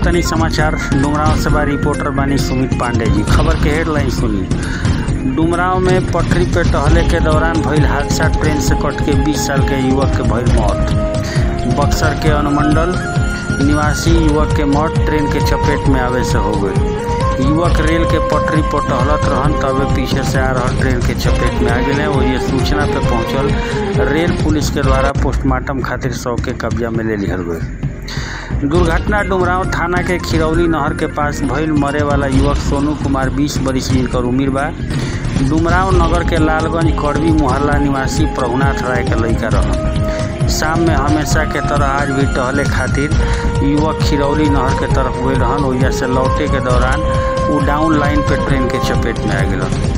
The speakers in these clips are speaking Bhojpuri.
तनी समाचार डुमराव से बा रिपोर्टर बानी सुमित पांडे जी खबर के हेडलाइन सुनी डुमराव में पटरी पे टहले के दौरान भइल हादसा ट्रेन से कट के 20 साल के युवक के भइल मौत बक्सर के अनुमंडल निवासी युवक के मौत ट्रेन के चपेट में आवे से हो गई युवक रेल के पटरी पर टहलत रहन तबे पीछे से आ रहा ट्रेन के चपेट में आ गए वो ये सूचना पे पहुंचल रेल पुलिस के द्वारा पोस्टमार्टम खातिर शव के कब्जा में ले लिहल गई दुर्घटना डुमराव थाना के खिरौली नहर के पास भइल मरे वाला युवक सोनू कुमार 20 बरिस जिनकर उम्र बा डुमराव नगर के लालगंज कड़वी मोहल्ला निवासी प्रभुनाथ राय के लड़का रहन शाम में हमेशा के तरह आज भी टहले खातिर युवक खिरौली नहर के तरफ गए रहन ओइजा से लौटे के दौरान वो डाउन लाइन पे ट्रेन के चपेट में आ गए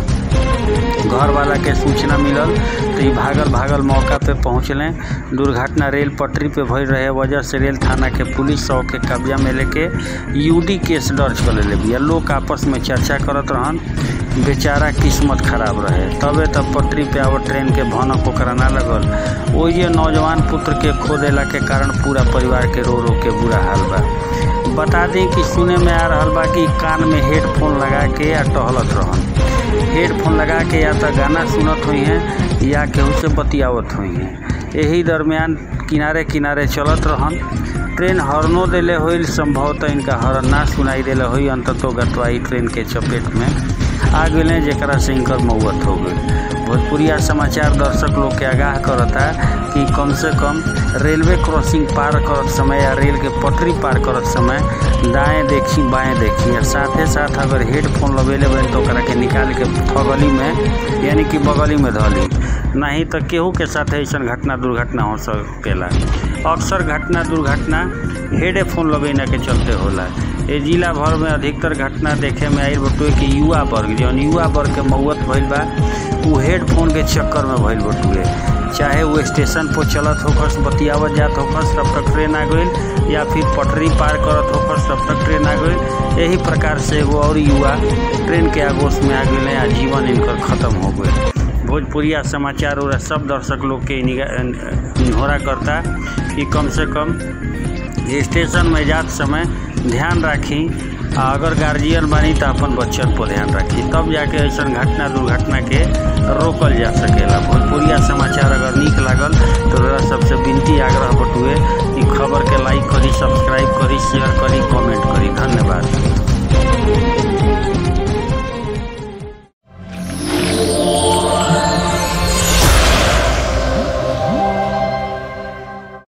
घर वाला के सूचना मिलल तो ये भागल भागल मौका पे पहुँचले दुर्घटना रेल पटरी पे भइल रहे वजह से रेल थाना के पुलिस सौ के कब्जा में लेके यूडी केस दर्ज कर ले बिया लोग आपस में चर्चा करत रहन बेचारा किस्मत खराब रहे तबे तब पटरी पे आवत ट्रेन के भनक ओकरा ना लगल ओइजे नौजवान पुत्र के खो देला के कारण पूरा परिवार के रो रो के बुरा हाल बा बता दें कि सुने में आ रहा बा कि कान में हेडफोन लगा के या टहलत रहन हेडफोन लगा के या तो गाना सुनत हुई हैं या केहू से बतियावत हुई हैं यही दरमियान किनारे किनारे चलत रहन ट्रेन हॉर्नो देले हुई संभवतः इनका हॉर्न ना सुनाई देले हुई अंततो गतवाई ट्रेन के चपेट में आ गए जरा से इनकर मौत हो गई भोजपुरिया समाचार दर्शक लोग के आगाह करता कि कम से कम रेलवे क्रॉसिंग पार करत समय या रेल के पटरी पार करत समय दाएं देखी बाएं देखी और साथे साथ अगर हेडफोन लगेले बन तो ओकरा के निकाल के फगली में यानी कि बगली में धली नहीं तो केहू के साथ ऐसा घटना दुर्घटना हो सकेला अक्सर घटना दुर्घटना हेडफोन लगेना के चलते होला ये जिला भर में अधिकतर घटना देखे में आयल बटुए कि युवा वर्ग जौन युवा वर्ग के मौत भइल बा उ हेडफोन के चक्कर में भइल बटुए चाहे वो स्टेशन पर चलत होकस बतियावत जात होकस तब तक ट्रेन आ गई या फिर पटरी पार करत होकस तब तक ट्रेन आ गई यही प्रकार से एगो और युवा ट्रेन के आगोश में आ गए आ जीवन इनकर खत्म हो गए भोजपुरिया समाचार और सब दर्शक लोग के निहोरा करता कि कम से कम स्टेशन में जात समय ध्यान राखी अगर गार्जियन बनी तो अपन बच्चन पर ध्यान रखी तब जाके ऐसा घटना दुर्घटना के रोकल जा सकेला भोजपुरिया समाचार अगर नीक लागल तो रहा सबसे विनती आग्रह बटुए कि खबर के लाइक करी सब्सक्राइब करी शेयर करी कमेंट करी